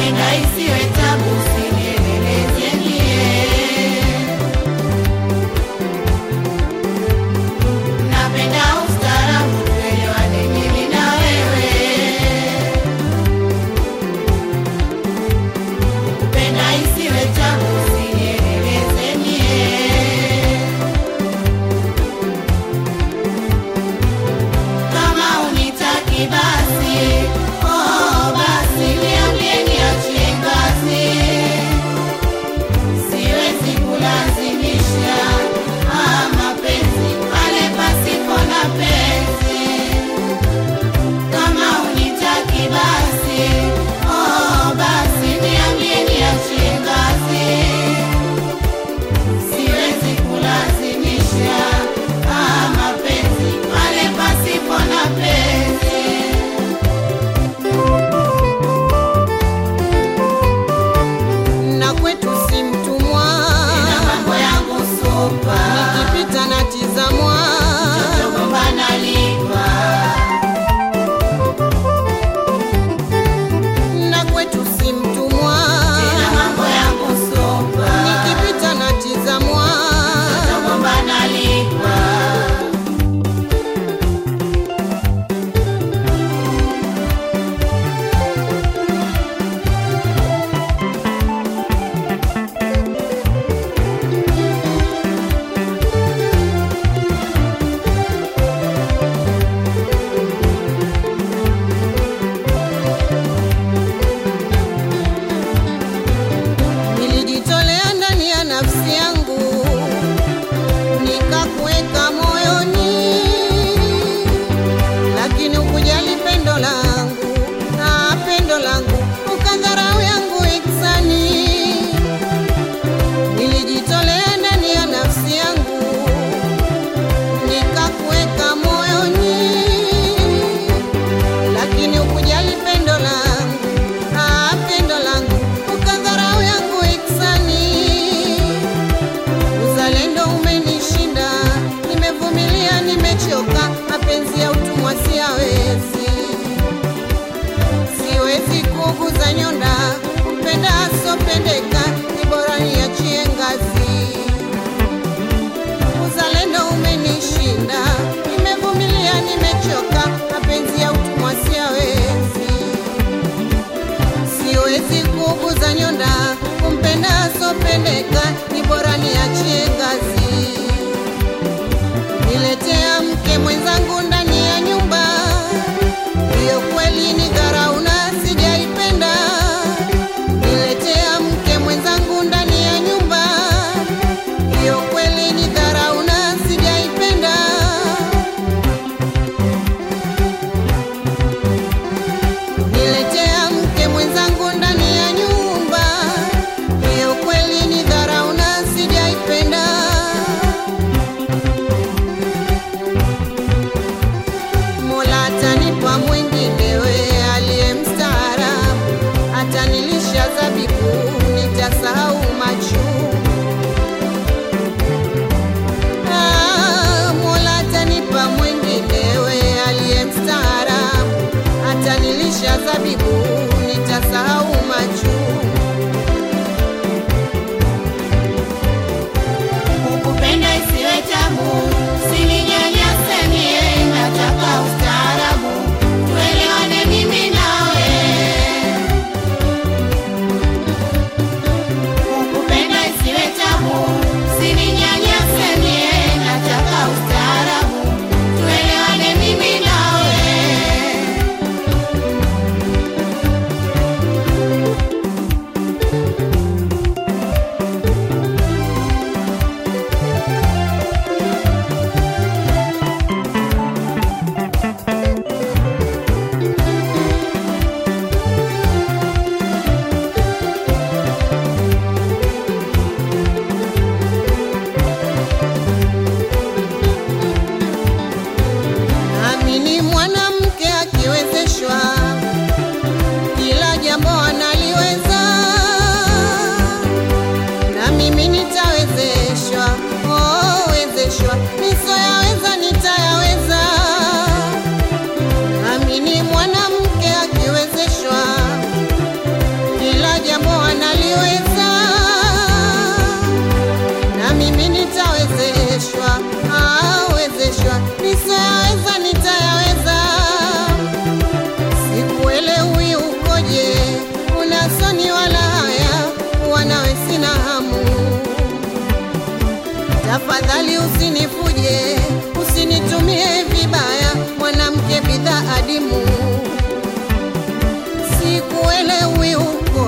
napenda isiwe tabu, usinieleleze mie. Napenda ustaarabu, tuelewane mimi na wewe. Kupenda isiwe tabu, usinieleleze mie. Kama unitaki basi, oh basi niambie niachie ngazi. Siwezi kulazimisha ah, mapenzi pale pasipo na penzi. Kama unitaki basi, oh basi niambie niachie ngazi. Siwezi kulazimisha ah, mapenzi pale pasipo na penzi. na kwetu si mtumwa, Nina mambo yangu supa, nikipita natizamwa, togombana lipa. na kwetu si mtumwa, Nina mambo yangu supa, nikipita natizamwa, togombana lipa. nilijitolea ndani ya nafsi yangu, nikakuweka moyoni, lakini ukujali pendo langu, na pendo langu ukadharau yangu iksani. Nilijitolea ndani ya nafsi yangu, nikakuweka moyoni, lakini ukujali pendo langu, ah, pendo langu ukadharau yangu iksani. Uzalendo umenishinda, nimevumilia, nimechoka, mapenzi ya utumwa siyawezi, siwezi kuguza nyonda, kupenda asopendeka, ni bora niachie ngazi. Uzalendo umenishinda, nimevumilia, nimechoka, mapenzi ya utumwa siyawezi siwezi kuguza nyonda, kumpenda asopendeka, ni bora niachie ngazi. Niletea mke mwenzangu ndani ya nyumba, hiyo kweli ni dharau na sijaipenda. Niletea mke mwenzangu ndani ya nyumba, hiyo kweli ni dharau na sijaipenda. Niletea mke mwenzangu ndani ya nyumba, hiyo kweli ni dharau na sijaipenda.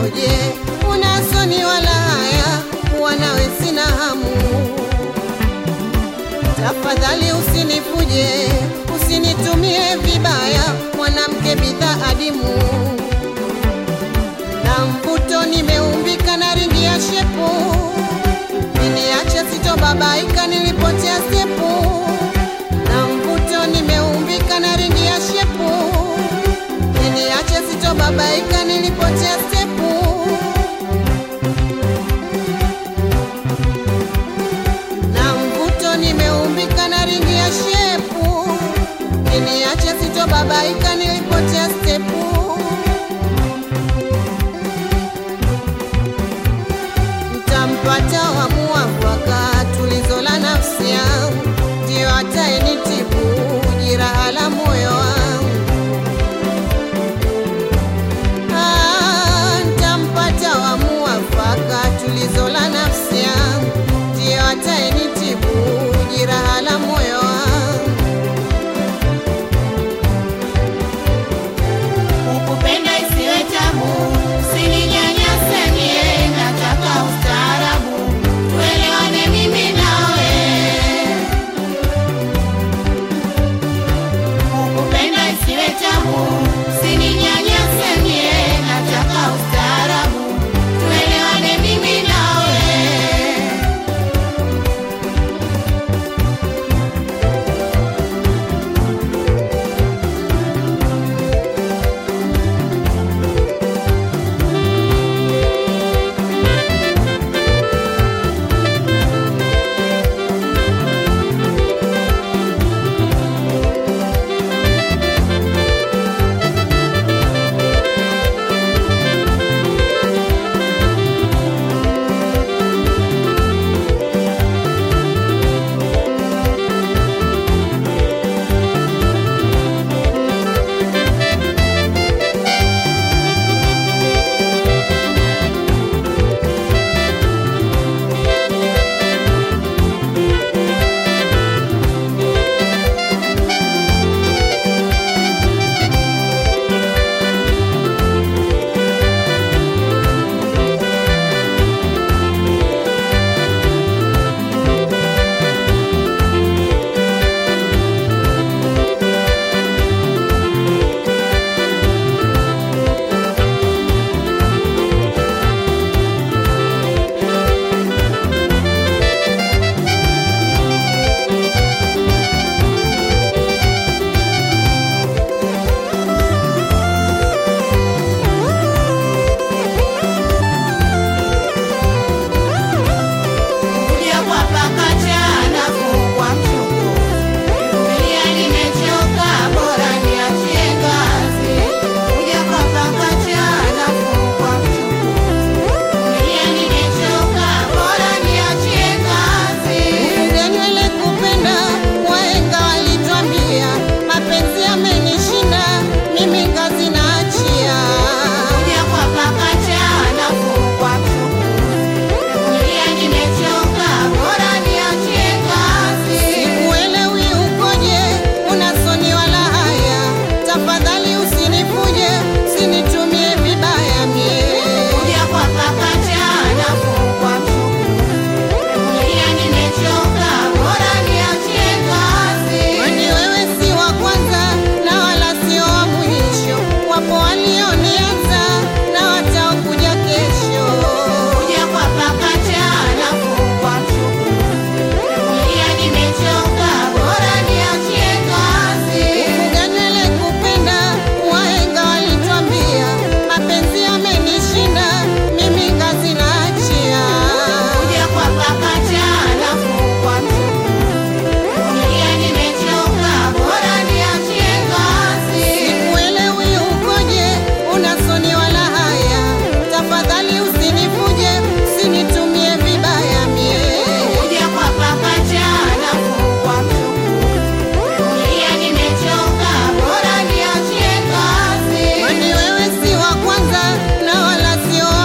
ukoje? Una soni wala haya, kuwa nawe sina hamu. Tafadhali usinifuje, usinitumie vibaya, mwanamke bidhaa adimu na mvuto nimeumbika na ringi ya shepu, niliacha sitobabaika, nilipotea stepu. Na mvuto nimeumbika na ringi ya shepu, niliacha sitobabaika, nilipotea stepu. Na mvuto nimeumbika na ringi ya shepu, niliacha sitobabaika, nilipotea stepu. Mtampata wa muafaka, tulizo la nafsi yangu, ndio atayenitibu jeraha la moyo wangu. Ah, Mtampata wa muafaka, tulizo la nafsi yangu, ndio atayenitibu jeraha la moyo wangu. Ukupenda isiwe tabu, usininyanyase mie, nataka ustaarabu, tuelewane mimi nawe. Ukupenda isiwe tabu, usininyanyase mie, nataka ustaarabu, tuelewane mimi nawe. Kuja kwa pakacha nafuu kwa mchuku, dunia nimechoka, bora niachie ngazi. Kuja kwa pakacha nafuu kwa mchuku, dunia nimechoka, bora niachie ngazi. Kufuga nywele kupenda, wahenga walitwambia, mapenzi yamenishinda, mimi kazi naachia. Kuja kwa pakacha nafuu kwa mchuku, dunia nimechoka, bora niachie ngazi. Sikuelewi ukoje, una soni wala haya, tafadhali usinifuje, usinitumie vibaya mie. Kuja kwa pakacha nafuu kwa mchuku, dunia nimechoka, bora niachie ngazi. Kwani wewe si wa kwanza na wala sio wa mwisho, wapo walionianza na wataokuja kesho. Kuja kwa pakacha nafuu kwa mchuku, dunia nimechoka, bora niachie ngazi. Kufuga nywele kupenda, wahenga walitwambia, mapenzi yamenishinda, mimi kazi naachia. Kuja kwa pakacha nafuu kwa mchuku, dunia nimechoka, bora niachie ngazi. Sikuelewi ukoje, una soni wala haya, tafadhali usinifuje, usinitumie vibaya mie. Kuja kwa pakacha nafuu kwa mchuku, dunia nimechoka, bora niachie ngazi. Kwani wewe si wa kwanza na wala sio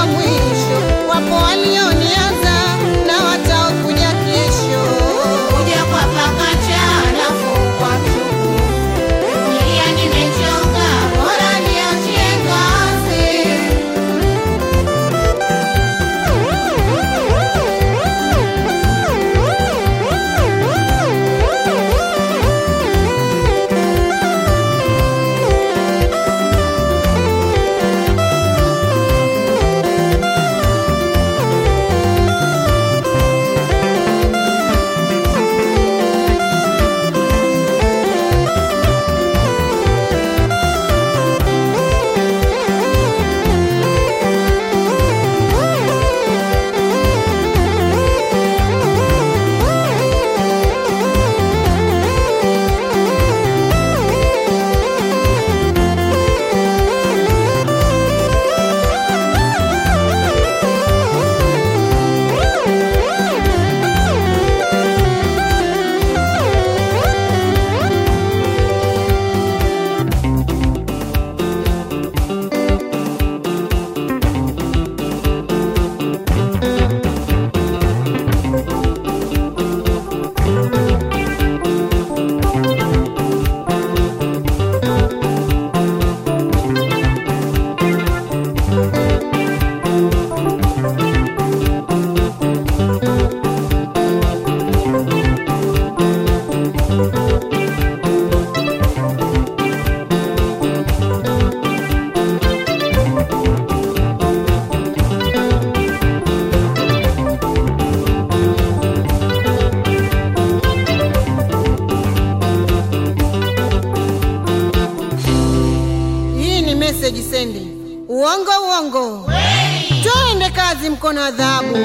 uongo? Twende kazi, mkono wa dhahabu.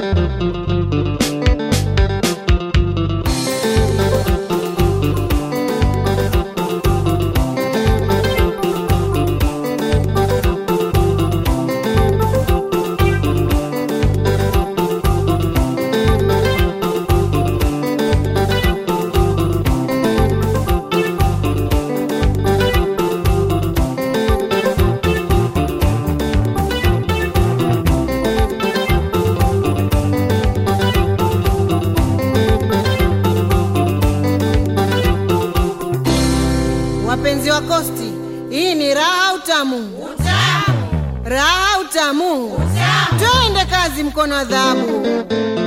Wapenzi wa Kosti, hii ni raha utamu, raha utamu. Twende kazi, mkono wa dhahabu.